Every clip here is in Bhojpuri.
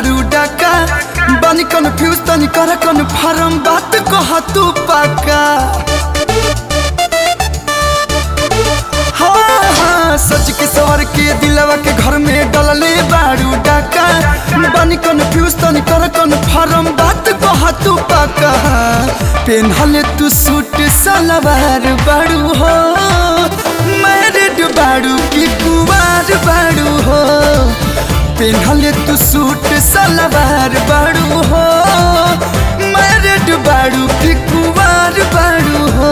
बारू डाका बानी कन्फ्यूज तनी कर कन्फर्म बात कह तू पाका हाँ हाँ सच के सवर के दिलवा के घर में डलले बारू डाका बानी कन्फ्यूज तनी कर कन्फर्म बात कह तू पाका पेनहले तू सूट सलवार बारू हो मैरिड बारू की कुवार बारू हो पेनहले तू सूट सलवार बारू हो मैरिड बारू की कुवार बारू हो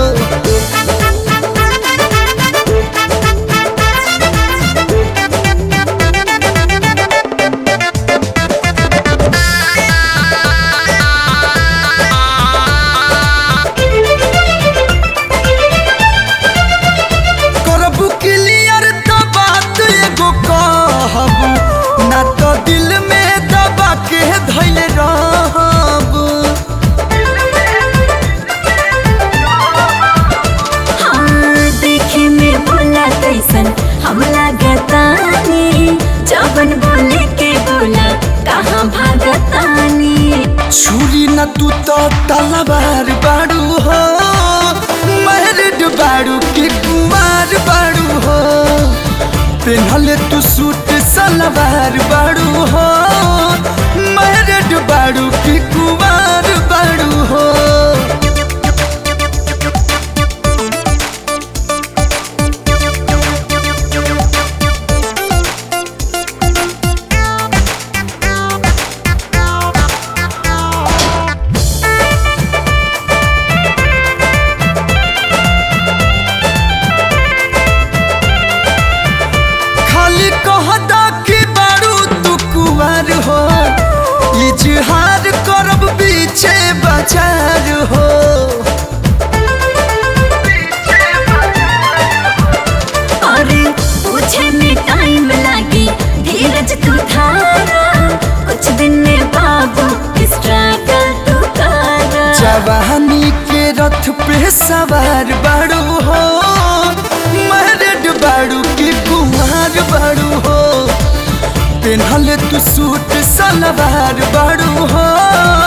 करबू क्लियर तो बात एगो कहबू ना तो दिल में दबा के धैल रहबू हाँ, देखे में बोला कैसन हम लागतानी जबन बोले के बोला कहाँ भागतानी छुरी न तू तो तलवार बाड़ू हो मैरिड बाड़ू की कुमार बाड़ू हो पेनहले तू सूट सलवार बाड़ू हो मैरिड बाड़ू की कुमार बाड़ू हो खाली कहदा कि बारू तू कुमार हो इजहार करब पीछे बाजार हो अरे पूछे में टाइम लागी धीरज तू धारा कुछ दिन में बाबू स्ट्रगल तू करा जवानी के रथ पे सवार बारू हो मैरिड बारू की कुमार बारू हो पेनहले तू सूट सलवार बारू हो